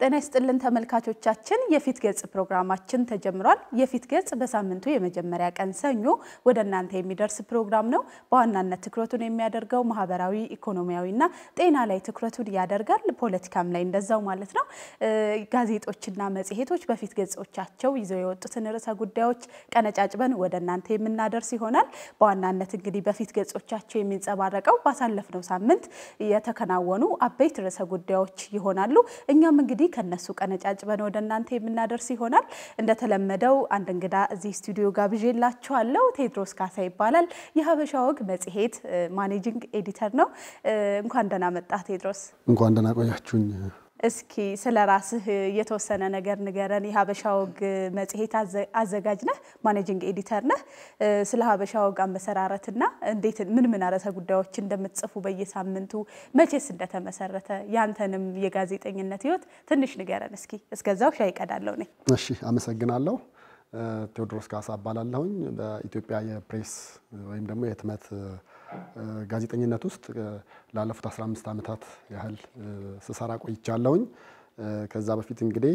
ጤና ይስጥልን ተመልካቾቻችን፣ የፊት ገጽ ፕሮግራማችን ተጀምሯል። የፊት ገጽ በሳምንቱ የመጀመሪያ ቀን ሰኞ ወደ እናንተ የሚደርስ ፕሮግራም ነው። በዋናነት ትኩረቱን የሚያደርገው ማህበራዊ፣ ኢኮኖሚያዊና ጤና ላይ ትኩረቱን ያደርጋል። ፖለቲካም ላይ እንደዛው ማለት ነው። ጋዜጦችና መጽሔቶች በፊት ገጾቻቸው ይዘው የወጡትን ርዕሰ ጉዳዮች ቀነጫጭበን ወደ እናንተ የምናደርስ ይሆናል። በዋናነት እንግዲህ በፊት ገጾቻቸው የሚንጸባረቀው ባሳለፍነው ሳምንት የተከናወኑ አበይት ርዕሰ ጉዳዮች ይሆናሉ። እኛም እንግዲህ ከነሱ ቀነጫጭበን ወደ እናንተ የምናደርስ ይሆናል። እንደተለመደው አንድ እንግዳ እዚህ ስቱዲዮ ጋብዤላችኋለሁ። ቴድሮስ ካሳ ይባላል። የሀበሻ ወግ መጽሔት ማኔጂንግ ኤዲተር ነው። እንኳን ደህና መጣህ ቴድሮስ። እንኳን ደህና ቆያችሁኝ። እስኪ ስለ ራስህ የተወሰነ ነገር ንገረን። የሀበሻ ወግ መጽሔት አዘጋጅ ነህ፣ ማኔጂንግ ኤዲተር ነህ። ስለ ሀበሻ ወግ አመሰራረትና እንዴት ምን ምን ርዕሰ ጉዳዮች እንደምትጽፉ በየሳምንቱ መቼስ እንደተመሰረተ ያንተንም የጋዜጠኝነት ሕይወት ትንሽ ንገረን እስኪ። እስከዛው ሻይ እቀዳለሁ ነኝ። እሺ፣ አመሰግናለሁ። ቴዎድሮስ ካሳ እባላለሁኝ። በኢትዮጵያ የፕሬስ ወይም ደግሞ የህትመት ጋዜጠኝነት ውስጥ ላለፉት 15 ዓመታት ያህል ስሰራ ቆይቻለሁኝ። ከዛ በፊት እንግዲህ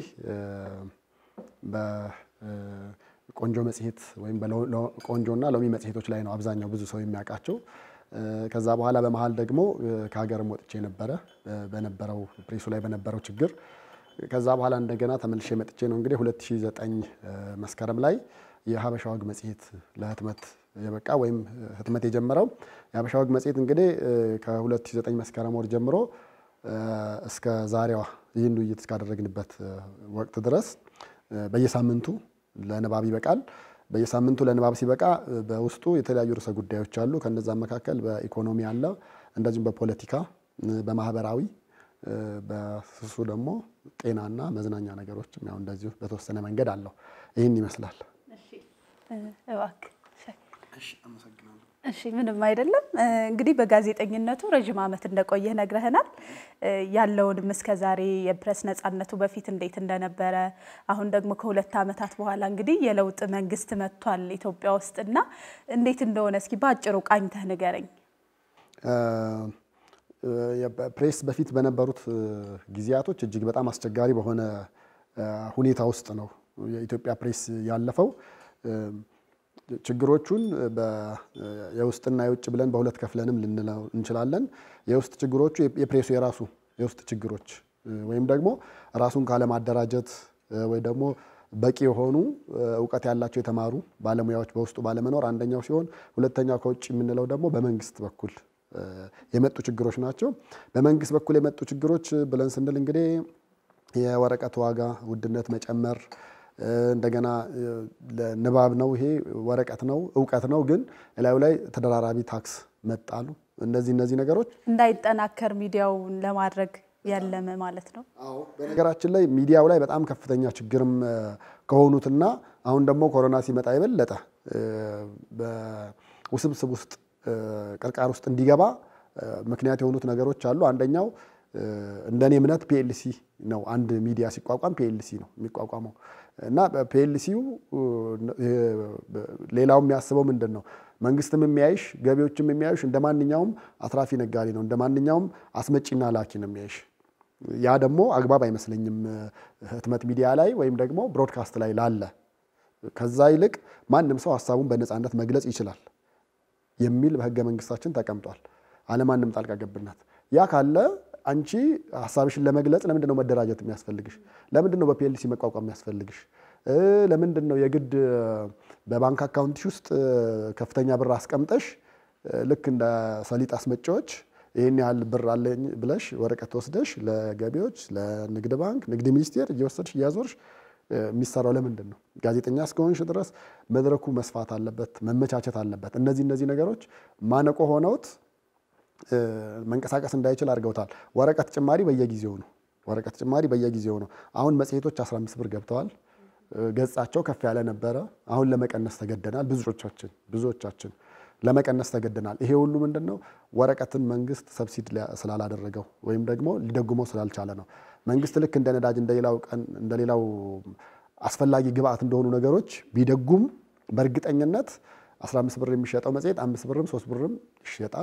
በቆንጆ መጽሔት ወይም ቆንጆና ሎሚ መጽሔቶች ላይ ነው አብዛኛው ብዙ ሰው የሚያውቃቸው። ከዛ በኋላ በመሀል ደግሞ ከሀገርም ወጥቼ ነበረ በነበረው ፕሬሱ ላይ በነበረው ችግር ከዛ በኋላ እንደገና ተመልሼ መጥቼ ነው እንግዲህ 2009 መስከረም ላይ የሀበሻ ወግ መጽሔት ለህትመት የበቃ ወይም ህትመት የጀመረው። የሀበሻ ወግ መጽሔት እንግዲህ ከ2009 መስከረም ወር ጀምሮ እስከ ዛሬዋ ይህን ውይይት እስካደረግንበት ወቅት ድረስ በየሳምንቱ ለንባብ ይበቃል። በየሳምንቱ ለንባብ ሲበቃ በውስጡ የተለያዩ ርዕሰ ጉዳዮች አሉ። ከነዛም መካከል በኢኮኖሚ አለ፣ እንደዚሁም በፖለቲካ፣ በማህበራዊ በስሱ ደግሞ ጤናና መዝናኛ ነገሮችም ያው እንደዚሁ በተወሰነ መንገድ አለው። ይህን ይመስላል። እሺ፣ ምንም አይደለም። እንግዲህ በጋዜጠኝነቱ ረዥም ዓመት እንደቆየህ ነግረህናል። ያለውንም እስከ ዛሬ የፕሬስ ነፃነቱ በፊት እንዴት እንደነበረ አሁን ደግሞ ከሁለት ዓመታት በኋላ እንግዲህ የለውጥ መንግስት መጥቷል ኢትዮጵያ ውስጥ እና እንዴት እንደሆነ እስኪ በአጭሩ ቃኝተህ ንገረኝ። ፕሬስ በፊት በነበሩት ጊዜያቶች እጅግ በጣም አስቸጋሪ በሆነ ሁኔታ ውስጥ ነው የኢትዮጵያ ፕሬስ ያለፈው። ችግሮቹን የውስጥና የውጭ ብለን በሁለት ከፍለንም ልንለው እንችላለን። የውስጥ ችግሮቹ የፕሬሱ የራሱ የውስጥ ችግሮች ወይም ደግሞ ራሱን ካለማደራጀት ወይ ደግሞ በቂ የሆኑ እውቀት ያላቸው የተማሩ ባለሙያዎች በውስጡ ባለመኖር አንደኛው ሲሆን፣ ሁለተኛው ከውጭ የምንለው ደግሞ በመንግስት በኩል የመጡ ችግሮች ናቸው። በመንግስት በኩል የመጡ ችግሮች ብለን ስንል እንግዲህ የወረቀት ዋጋ ውድነት መጨመር፣ እንደገና ንባብ ነው ይሄ ወረቀት ነው እውቀት ነው፣ ግን እላዩ ላይ ተደራራቢ ታክስ መጣሉ። እነዚህ እነዚህ ነገሮች እንዳይጠናከር ሚዲያውን ለማድረግ ያለመ ማለት ነው። አዎ በነገራችን ላይ ሚዲያው ላይ በጣም ከፍተኛ ችግርም ከሆኑትና አሁን ደግሞ ኮሮና ሲመጣ የበለጠ በውስብስብ ውስጥ ቅርቃር ውስጥ እንዲገባ ምክንያት የሆኑት ነገሮች አሉ። አንደኛው እንደኔ እምነት ፒኤልሲ ነው። አንድ ሚዲያ ሲቋቋም ፒኤልሲ ነው የሚቋቋመው እና ፒኤልሲው ሌላው የሚያስበው ምንድን ነው? መንግስትም የሚያይሽ ገቢዎችም የሚያዩሽ እንደ ማንኛውም አትራፊ ነጋዴ ነው፣ እንደ ማንኛውም አስመጪና ላኪ ነው የሚያይሽ። ያ ደግሞ አግባብ አይመስለኝም ህትመት ሚዲያ ላይ ወይም ደግሞ ብሮድካስት ላይ ላለ። ከዛ ይልቅ ማንም ሰው ሀሳቡን በነፃነት መግለጽ ይችላል የሚል በህገ መንግስታችን ተቀምጧል። አለማንም ጣልቃ ገብነት። ያ ካለ አንቺ ሀሳብሽን ለመግለጽ ለምንድን ነው መደራጀት የሚያስፈልግሽ? ለምንድን ነው በፒኤልሲ መቋቋም የሚያስፈልግሽ? ለምንድን ነው የግድ በባንክ አካውንትሽ ውስጥ ከፍተኛ ብር አስቀምጠሽ ልክ እንደ ሰሊጥ አስመጪዎች ይህን ያህል ብር አለኝ ብለሽ ወረቀት ወስደሽ ለገቢዎች፣ ለንግድ ባንክ፣ ንግድ ሚኒስቴር እየወሰድሽ እያዞርሽ የሚሰራው ለምንድን ነው? ጋዜጠኛ እስከሆንሽ ድረስ መድረኩ መስፋት አለበት፣ መመቻቸት አለበት። እነዚህ እነዚህ ነገሮች ማነቆ ሆነውት መንቀሳቀስ እንዳይችል አድርገውታል። ወረቀት ጭማሪ በየጊዜው ነው። ወረቀት ጭማሪ በየጊዜው ነው። አሁን መጽሔቶች 15 ብር ገብተዋል። ገጻቸው ከፍ ያለ ነበረ። አሁን ለመቀነስ ተገደናል። ብዙዎቻችን ብዙዎቻችን ለመቀነስ ተገደናል። ይሄ ሁሉ ምንድን ነው? ወረቀትን መንግስት ሰብሲድ ስላላደረገው ወይም ደግሞ ሊደጉመው ስላልቻለ ነው። መንግስት ልክ እንደ ነዳጅ እንደሌላው አስፈላጊ ግብአት እንደሆኑ ነገሮች ቢደጉም በእርግጠኝነት 15 ብር የሚሸጠው መጽሔት አምስት ብርም ሶስት ብርም ይሸጣል።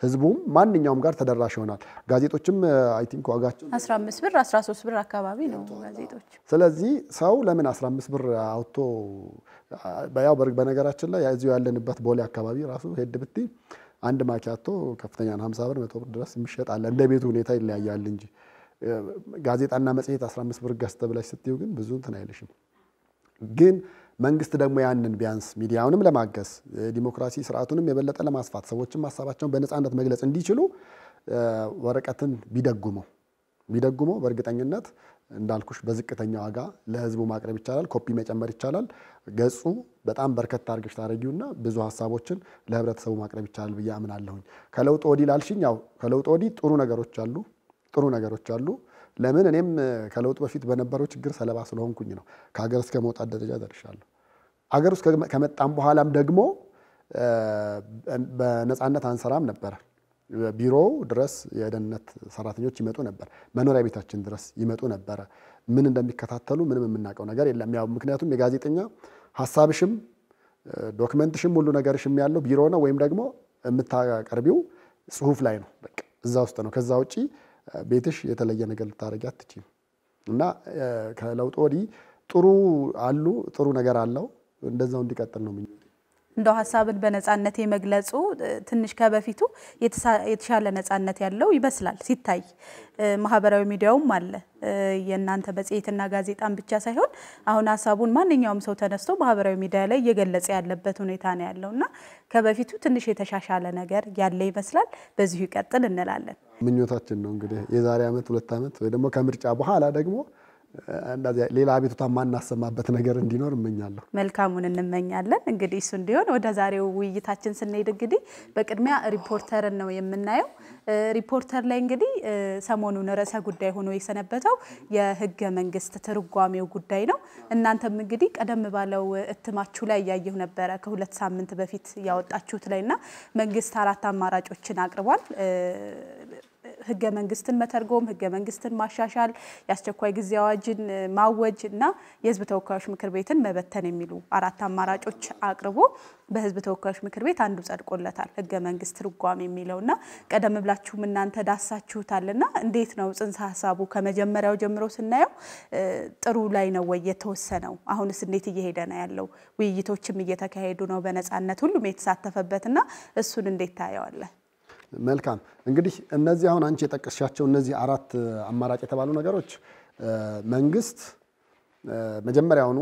ህዝቡም ማንኛውም ጋር ተደራሽ ይሆናል። ጋዜጦችም አይ ቲንክ ዋጋቸው 15 ብር 13 ብር አካባቢ ነው ጋዜጦች። ስለዚህ ሰው ለምን 15 ብር አውጥቶ ያው በነገራችን ላይ እዚሁ ያለንበት ቦሌ አካባቢ ራሱ ሄድ ብቲ አንድ ማኪያቶ ከፍተኛ ነው 50 ብር መቶ ብር ድረስ የሚሸጥ አለ። እንደ ቤቱ ሁኔታ ይለያያል እንጂ ጋዜጣና መጽሔት 15 ብር ገዝተ ብለሽ ስትዩ ግን ብዙ እንትን አይልሽም። ግን መንግስት ደግሞ ያንን ቢያንስ ሚዲያውንም ለማገዝ ዲሞክራሲ ስርዓቱንም የበለጠ ለማስፋት ሰዎችም ሀሳባቸውን በነፃነት መግለጽ እንዲችሉ ወረቀትን ቢደጉመው ቢደጉመው በእርግጠኝነት እንዳልኩሽ በዝቅተኛ ዋጋ ለህዝቡ ማቅረብ ይቻላል። ኮፒ መጨመር ይቻላል። ገጹ በጣም በርከት አድርገሽ ታደረጊውና ብዙ ሀሳቦችን ለህብረተሰቡ ማቅረብ ይቻላል ብዬ አምናለሁኝ። ከለውጥ ወዲህ ላልሽኝ፣ ያው ከለውጥ ወዲህ ጥሩ ነገሮች አሉ፣ ጥሩ ነገሮች አሉ። ለምን እኔም ከለውጥ በፊት በነበረው ችግር ሰለባ ስለሆንኩኝ ነው ከሀገር እስከ መውጣት ደረጃ ደርሻለሁ። ሀገር ውስጥ ከመጣም በኋላም ደግሞ በነፃነት አንሰራም ነበረ። ቢሮው ድረስ የደህንነት ሰራተኞች ይመጡ ነበር። መኖሪያ ቤታችን ድረስ ይመጡ ነበረ። ምን እንደሚከታተሉ ምንም የምናውቀው ነገር የለም። ያው ምክንያቱም የጋዜጠኛ ሀሳብሽም ዶክመንትሽም ሁሉ ነገርሽም ያለው ቢሮ ነው፣ ወይም ደግሞ የምታቀርቢው ጽሁፍ ላይ ነው። በቃ እዛ ውስጥ ነው። ከዛ ውጪ ቤትሽ የተለየ ነገር ልታደርጊ አትችይም። እና ከለውጥ ወዲህ ጥሩ አሉ ጥሩ ነገር አለው። እንደዛው እንዲቀጥል ነው ምኞቴ። እንደው ሀሳብን በነጻነት የመግለጹ ትንሽ ከበፊቱ የተሻለ ነጻነት ያለው ይመስላል ሲታይ። ማህበራዊ ሚዲያውም አለ። የእናንተ መጽሔትና ጋዜጣን ብቻ ሳይሆን አሁን ሀሳቡን ማንኛውም ሰው ተነስቶ ማህበራዊ ሚዲያ ላይ እየገለጸ ያለበት ሁኔታ ነው ያለው እና ከበፊቱ ትንሽ የተሻሻለ ነገር ያለ ይመስላል። በዚሁ ይቀጥል እንላለን። ምኞታችን ነው እንግዲህ የዛሬ ዓመት ሁለት ዓመት ወይ ደግሞ ከምርጫ በኋላ ደግሞ እንደዚያ ሌላ አቤቱታ የማናሰማበት ነገር እንዲኖር እመኛለሁ። መልካሙን እንመኛለን። እንግዲህ እሱ እንዲሆን ወደ ዛሬው ውይይታችን ስንሄድ እንግዲህ በቅድሚያ ሪፖርተርን ነው የምናየው። ሪፖርተር ላይ እንግዲህ ሰሞኑን ርዕሰ ጉዳይ ሆኖ የሰነበተው የህገ መንግስት ትርጓሜው ጉዳይ ነው። እናንተም እንግዲህ ቀደም ባለው እትማችሁ ላይ እያየሁ ነበረ ከሁለት ሳምንት በፊት ያወጣችሁት ላይ እና መንግስት አራት አማራጮችን አቅርቧል። ህገ መንግስትን መተርጎም፣ ህገ መንግስትን ማሻሻል፣ የአስቸኳይ ጊዜ አዋጅን ማወጅ እና የህዝብ ተወካዮች ምክር ቤትን መበተን የሚሉ አራት አማራጮች አቅርቦ በህዝብ ተወካዮች ምክር ቤት አንዱ ጸድቆለታል፣ ህገ መንግስት ትርጓሜ የሚለው እና ቀደም ብላችሁም እናንተ ዳሳችሁታልና እንዴት ነው ጽንሰ ሀሳቡ ከመጀመሪያው ጀምሮ ስናየው ጥሩ ላይ ነው ወይ የተወሰነው? አሁንስ እንዴት እየሄደ ነው ያለው? ውይይቶችም እየተካሄዱ ነው በነፃነት ሁሉም የተሳተፈበትና እሱን እንዴት ታየዋለህ? መልካም እንግዲህ እነዚህ አሁን አንቺ የጠቀስሻቸው እነዚህ አራት አማራጭ የተባሉ ነገሮች መንግስት መጀመሪያውኑ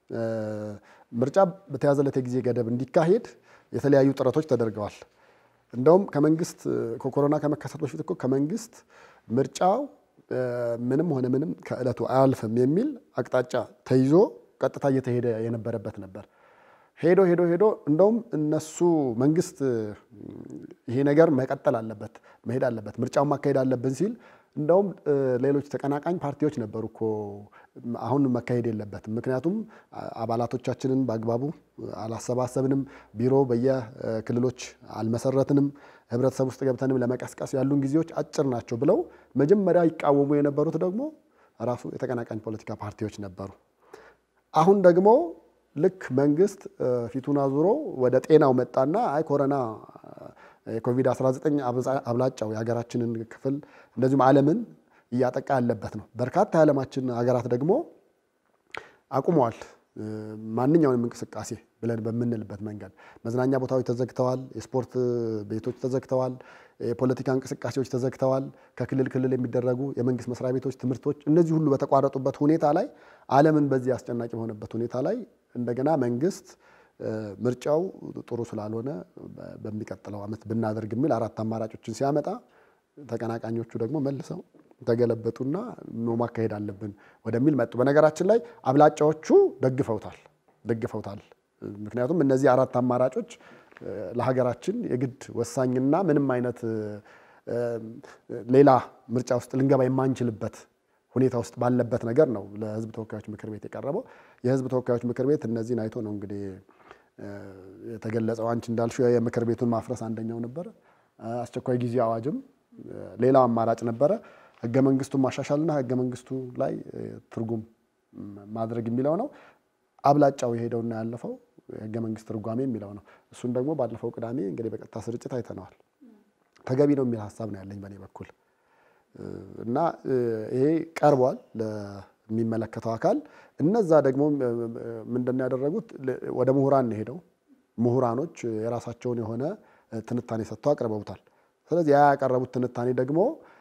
ምርጫ በተያዘለት የጊዜ ገደብ እንዲካሄድ የተለያዩ ጥረቶች ተደርገዋል። እንደውም ከመንግስት ከኮሮና ከመከሰቱ በፊት እኮ ከመንግስት ምርጫው ምንም ሆነ ምንም ከዕለቱ አያልፍም የሚል አቅጣጫ ተይዞ ቀጥታ እየተሄደ የነበረበት ነበር። ሄዶ ሄዶ ሄዶ እንደውም እነሱ መንግስት ይሄ ነገር መቀጠል አለበት መሄድ አለበት ምርጫውን ማካሄድ አለብን ሲል እንደውም ሌሎች ተቀናቃኝ ፓርቲዎች ነበሩ እኮ አሁን መካሄድ የለበትም ምክንያቱም አባላቶቻችንን በአግባቡ አላሰባሰብንም፣ ቢሮ በየክልሎች አልመሰረትንም፣ ህብረተሰብ ውስጥ ገብተንም ለመቀስቀስ ያሉን ጊዜዎች አጭር ናቸው ብለው መጀመሪያ ይቃወሙ የነበሩት ደግሞ ራሱ የተቀናቃኝ ፖለቲካ ፓርቲዎች ነበሩ። አሁን ደግሞ ልክ መንግስት ፊቱን አዙሮ ወደ ጤናው መጣና አይ ኮሮና የኮቪድ-19 አብላጫው የሀገራችንን ክፍል እንደዚሁም ዓለምን እያጠቃ ያለበት ነው። በርካታ የዓለማችን ሀገራት ደግሞ አቁመዋል ማንኛውንም እንቅስቃሴ ብለን በምንልበት መንገድ መዝናኛ ቦታዎች ተዘግተዋል፣ የስፖርት ቤቶች ተዘግተዋል፣ የፖለቲካ እንቅስቃሴዎች ተዘግተዋል፣ ከክልል ክልል የሚደረጉ የመንግስት መስሪያ ቤቶች፣ ትምህርቶች እነዚህ ሁሉ በተቋረጡበት ሁኔታ ላይ ዓለምን በዚህ አስጨናቂ በሆነበት ሁኔታ ላይ እንደገና መንግስት ምርጫው ጥሩ ስላልሆነ በሚቀጥለው ዓመት ብናደርግ የሚል አራት አማራጮችን ሲያመጣ ተቀናቃኞቹ ደግሞ መልሰው ተገለበጡና ኖ ማካሄድ አለብን ወደሚል መጡ። በነገራችን ላይ አብላጫዎቹ ደግፈውታል ደግፈውታል። ምክንያቱም እነዚህ አራት አማራጮች ለሀገራችን የግድ ወሳኝና ምንም አይነት ሌላ ምርጫ ውስጥ ልንገባ የማንችልበት ሁኔታ ውስጥ ባለበት ነገር ነው ለህዝብ ተወካዮች ምክር ቤት የቀረበው። የህዝብ ተወካዮች ምክር ቤት እነዚህን አይቶ ነው እንግዲህ የተገለጸው። አንቺ እንዳልሽው የምክር ቤቱን ማፍረስ አንደኛው ነበረ። አስቸኳይ ጊዜ አዋጅም ሌላው አማራጭ ነበረ። ህገ መንግስቱን ማሻሻልና ህገ መንግስቱ ላይ ትርጉም ማድረግ የሚለው ነው። አብላጫው የሄደውና ያለፈው ህገ መንግስት ትርጓሜ የሚለው ነው። እሱን ደግሞ ባለፈው ቅዳሜ እንግዲህ በቀጥታ ስርጭት አይተነዋል። ተገቢ ነው የሚል ሀሳብ ነው ያለኝ በእኔ በኩል እና ይሄ ቀርቧል ለሚመለከተው አካል። እነዛ ደግሞ ምንድን ነው ያደረጉት? ወደ ምሁራን ነው ሄደው ምሁራኖች የራሳቸውን የሆነ ትንታኔ ሰጥተው አቅርበውታል። ስለዚህ ያ ያቀረቡት ትንታኔ ደግሞ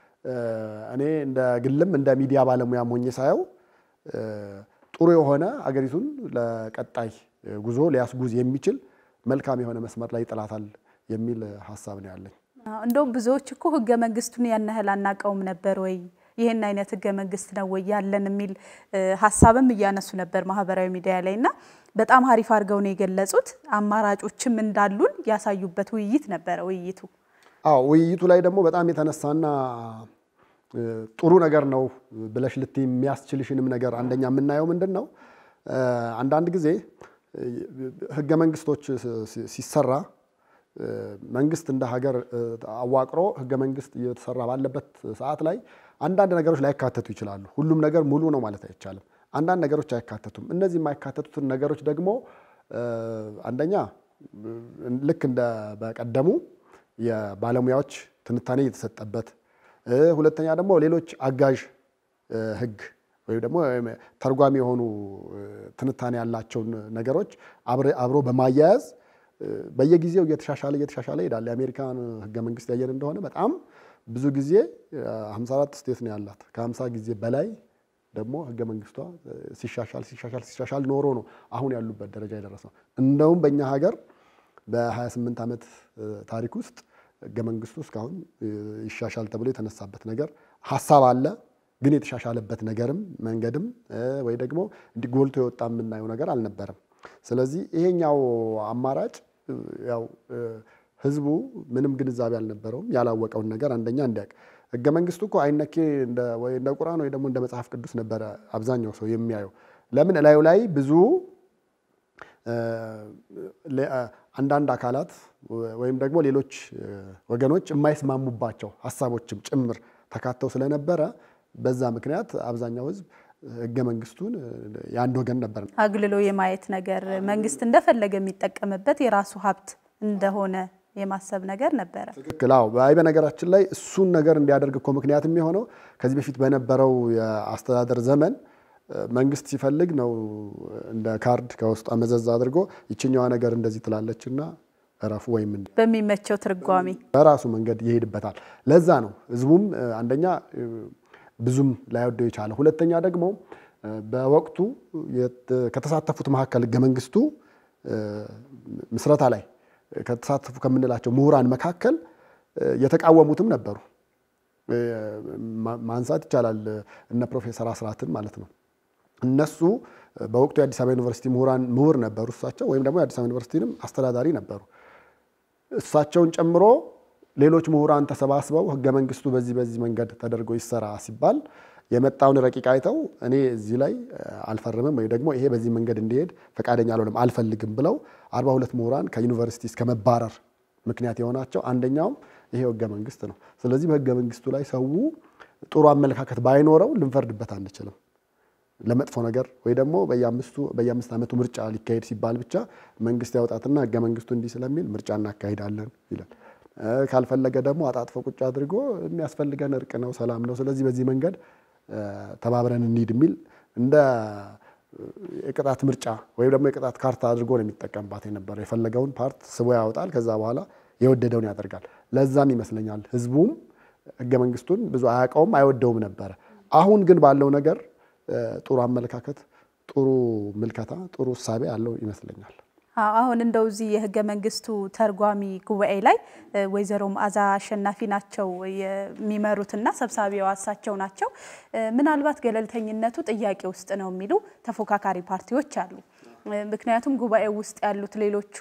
እኔ እንደ ግልም እንደ ሚዲያ ባለሙያ ሞኜ ሳየው ጥሩ የሆነ አገሪቱን ለቀጣይ ጉዞ ሊያስጉዝ የሚችል መልካም የሆነ መስመር ላይ ይጥላታል የሚል ሀሳብ ነው ያለኝ። እንደውም ብዙዎች እኮ ህገ መንግስቱን ያን ያህል አናውቀውም ነበር ወይ ይህን አይነት ህገ መንግስት ነው ወይ ያለን የሚል ሀሳብም እያነሱ ነበር ማህበራዊ ሚዲያ ላይ እና በጣም አሪፍ አድርገው ነው የገለጹት። አማራጮችም እንዳሉን ያሳዩበት ውይይት ነበረ ውይይቱ። አዎ ውይይቱ ላይ ደግሞ በጣም የተነሳና ጥሩ ነገር ነው ብለሽ ልትይ የሚያስችልሽንም ነገር አንደኛ የምናየው ምንድን ነው፣ አንዳንድ ጊዜ ህገ መንግስቶች ሲሰራ መንግስት እንደ ሀገር አዋቅሮ ህገ መንግስት እየተሰራ ባለበት ሰዓት ላይ አንዳንድ ነገሮች ላይካተቱ ይችላሉ። ሁሉም ነገር ሙሉ ነው ማለት አይቻልም። አንዳንድ ነገሮች አይካተቱም። እነዚህ የማይካተቱትን ነገሮች ደግሞ አንደኛ ልክ እንደ በቀደሙ የባለሙያዎች ትንታኔ እየተሰጠበት፣ ሁለተኛ ደግሞ ሌሎች አጋዥ ህግ ወይም ደግሞ ተርጓሚ የሆኑ ትንታኔ ያላቸውን ነገሮች አብሮ በማያያዝ በየጊዜው እየተሻሻለ እየተሻሻለ ይሄዳል። የአሜሪካን ህገ መንግስት ያየን እንደሆነ በጣም ብዙ ጊዜ 54 ስቴት ነው ያላት። ከ50 ጊዜ በላይ ደግሞ ህገ መንግስቷ ሲሻሻል ሲሻሻል ሲሻሻል ኖሮ ነው አሁን ያሉበት ደረጃ የደረሰው። እንደውም በእኛ ሀገር በ28 ዓመት ታሪክ ውስጥ ህገ መንግስቱ እስካሁን ይሻሻል ተብሎ የተነሳበት ነገር ሀሳብ አለ፣ ግን የተሻሻለበት ነገርም መንገድም ወይ ደግሞ እንዲህ ጎልቶ የወጣ የምናየው ነገር አልነበረም። ስለዚህ ይሄኛው አማራጭ ያው ህዝቡ ምንም ግንዛቤ አልነበረውም። ያላወቀውን ነገር አንደኛ እንዲያውቅ ህገ መንግስቱ እኮ አይነኬ ወይ እንደ ቁርአን ወይ ደግሞ እንደ መጽሐፍ ቅዱስ ነበረ አብዛኛው ሰው የሚያየው። ለምን እላዩ ላይ ብዙ አንዳንድ አካላት ወይም ደግሞ ሌሎች ወገኖች የማይስማሙባቸው ሀሳቦችም ጭምር ተካተው ስለነበረ በዛ ምክንያት አብዛኛው ህዝብ ህገ መንግስቱን የአንድ ወገን ነበር አግልሎ የማየት ነገር መንግስት እንደፈለገ የሚጠቀምበት የራሱ ሀብት እንደሆነ የማሰብ ነገር ነበረ። ትክክል። አዎ። አይ በነገራችን ላይ እሱን ነገር እንዲያደርግ እኮ ምክንያት የሚሆነው ከዚህ በፊት በነበረው የአስተዳደር ዘመን መንግስት ሲፈልግ ነው እንደ ካርድ ከውስጧ መዘዝ አድርጎ ይችኛዋ ነገር እንደዚህ ትላለችና እረፉ ወይም በሚመቸው ትርጓሜ በራሱ መንገድ ይሄድበታል። ለዛ ነው ህዝቡም አንደኛ ብዙም ላይወደው የቻለ፣ ሁለተኛ ደግሞ በወቅቱ ከተሳተፉት መካከል ህገ መንግስቱ ምስረታ ላይ ከተሳተፉ ከምንላቸው ምሁራን መካከል የተቃወሙትም ነበሩ። ማንሳት ይቻላል እነ ፕሮፌሰር አስራትን ማለት ነው። እነሱ በወቅቱ የአዲስ አበባ ዩኒቨርሲቲ ምሁራን ምሁር ነበሩ እሳቸው፣ ወይም ደግሞ የአዲስ አበባ ዩኒቨርሲቲንም አስተዳዳሪ ነበሩ። እሳቸውን ጨምሮ ሌሎች ምሁራን ተሰባስበው ህገ መንግስቱ በዚህ በዚህ መንገድ ተደርጎ ይሰራ ሲባል የመጣውን ረቂቅ አይተው እኔ እዚህ ላይ አልፈርምም ወይ ደግሞ ይሄ በዚህ መንገድ እንዲሄድ ፈቃደኛ አልሆንም አልፈልግም ብለው አርባ ሁለት ምሁራን ከዩኒቨርሲቲ እስከ መባረር ምክንያት የሆናቸው አንደኛውም ይሄ ህገ መንግስት ነው። ስለዚህ በህገ መንግስቱ ላይ ሰው ጥሩ አመለካከት ባይኖረው ልንፈርድበት አንችልም። ለመጥፎ ነገር ወይ ደግሞ በየአምስት ዓመቱ ምርጫ ሊካሄድ ሲባል ብቻ መንግስት ያውጣትና ህገ መንግስቱ እንዲህ ስለሚል ምርጫ እናካሂዳለን ይላል። ካልፈለገ ደግሞ አጣጥፎ ቁጭ አድርጎ የሚያስፈልገን እርቅ ነው፣ ሰላም ነው፣ ስለዚህ በዚህ መንገድ ተባብረን እንሂድ የሚል እንደ የቅጣት ምርጫ ወይም ደግሞ የቅጣት ካርታ አድርጎ ነው የሚጠቀምባት የነበረው። የፈለገውን ፓርት ስቦ ያወጣል፣ ከዛ በኋላ የወደደውን ያደርጋል። ለዛም ይመስለኛል ህዝቡም ህገ መንግስቱን ብዙ አያውቀውም አይወደውም ነበረ። አሁን ግን ባለው ነገር ጥሩ አመለካከት፣ ጥሩ ምልከታ፣ ጥሩ እሳቤ ያለው ይመስለኛል። አሁን እንደው እዚህ የህገ መንግስቱ ተርጓሚ ጉባኤ ላይ ወይዘሮ መዓዛ አሸናፊ ናቸው የሚመሩትና ሰብሳቢዋ እሳቸው ናቸው። ምናልባት ገለልተኝነቱ ጥያቄ ውስጥ ነው የሚሉ ተፎካካሪ ፓርቲዎች አሉ። ምክንያቱም ጉባኤው ውስጥ ያሉት ሌሎቹ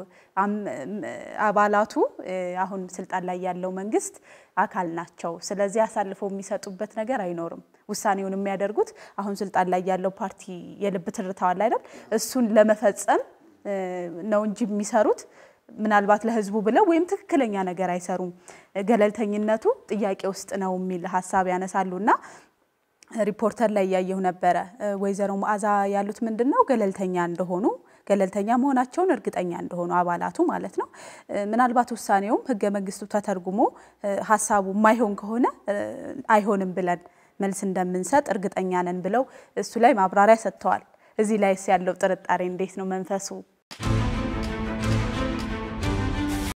አባላቱ አሁን ስልጣን ላይ ያለው መንግስት አካል ናቸው። ስለዚህ አሳልፈው የሚሰጡበት ነገር አይኖርም። ውሳኔውን የሚያደርጉት አሁን ስልጣን ላይ ያለው ፓርቲ የልብ ትርታዋል አይደል? እሱን ለመፈጸም ነው እንጂ የሚሰሩት ምናልባት ለህዝቡ ብለው ወይም ትክክለኛ ነገር አይሰሩም። ገለልተኝነቱ ጥያቄ ውስጥ ነው የሚል ሀሳብ ያነሳሉ እና ሪፖርተር ላይ እያየሁ ነበረ። ወይዘሮ መዓዛ ያሉት ምንድን ነው ገለልተኛ እንደሆኑ ገለልተኛ መሆናቸውን እርግጠኛ እንደሆኑ አባላቱ ማለት ነው። ምናልባት ውሳኔውም ህገ መንግስቱ ተተርጉሞ ሀሳቡ የማይሆን ከሆነ አይሆንም ብለን መልስ እንደምንሰጥ እርግጠኛ ነን ብለው እሱ ላይ ማብራሪያ ሰጥተዋል። እዚህ ላይስ ያለው ጥርጣሬ እንዴት ነው? መንፈሱ